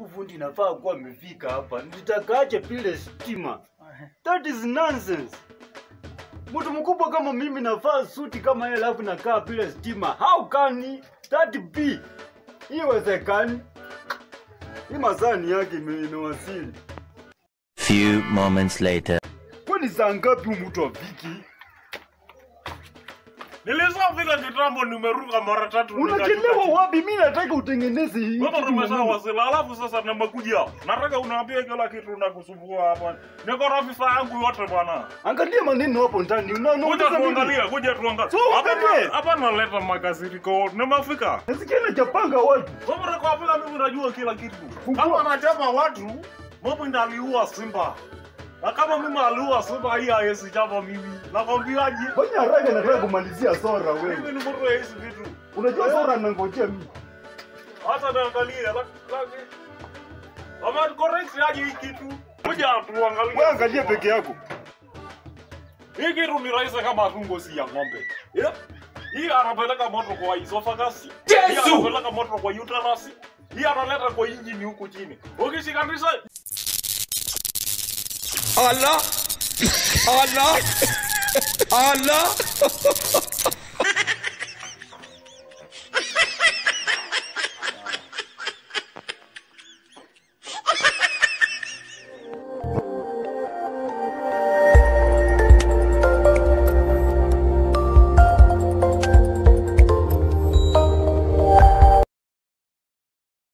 Huyu fundi nafaa kuwa amefika hapa. Nitakaaje bila stima? That is nonsense. Mtu mkubwa kama mimi nafaa suti kama yeye alafu nakaa bila stima. How can that be? Iwezekani. Hii masani yake ime- imewasili. Few moments later. Kwani saa ngapi huyu mtu afiki? Nilishafika kitambo, nimeruka mara tatu. Unachelewa nikashuka wapi? Mimi nataka utengeneze hii. chini. Wewe kitu umesha muhimu. wasila, alafu sasa nimekuja. Nataka unaambia kila kitu na kusumbua hapa. Niko na vifaa yangu yote bwana. Angalia maneno hapo ndani. Una- Kuja unauliza mimi. tuangalie, kuja tuangalie. So, Hapa angalie. na- Hapa naleta makasiriko. Nimefika. Nasikia nachapanga watu. Wewe unakwambia mimi najua kila kitu. Fungua. Kama anachapa watu, mimi ndo aliua Simba. Na kama mimi aliua Simba, hii haiwezi chapa mimi. Nakwambiaje? Fanya haraka nataka kumalizia Sora wewe. Mimi ni mtu wa hizi vitu. Unajua Sora anangojea mimi. Hata niangalie lakini Ama correct aje hii kitu. Kuja tuangalie. Wewe angalia peke yako. Hii kitu ni rahisi kama tungo si ya ng'ombe. Yeah. Hii anapeleka moto kwa esophagus. Hii anapeleka moto kwa uterus. Hii analeta kwa injini huku chini. Ukishikanisha Allah Allah Allah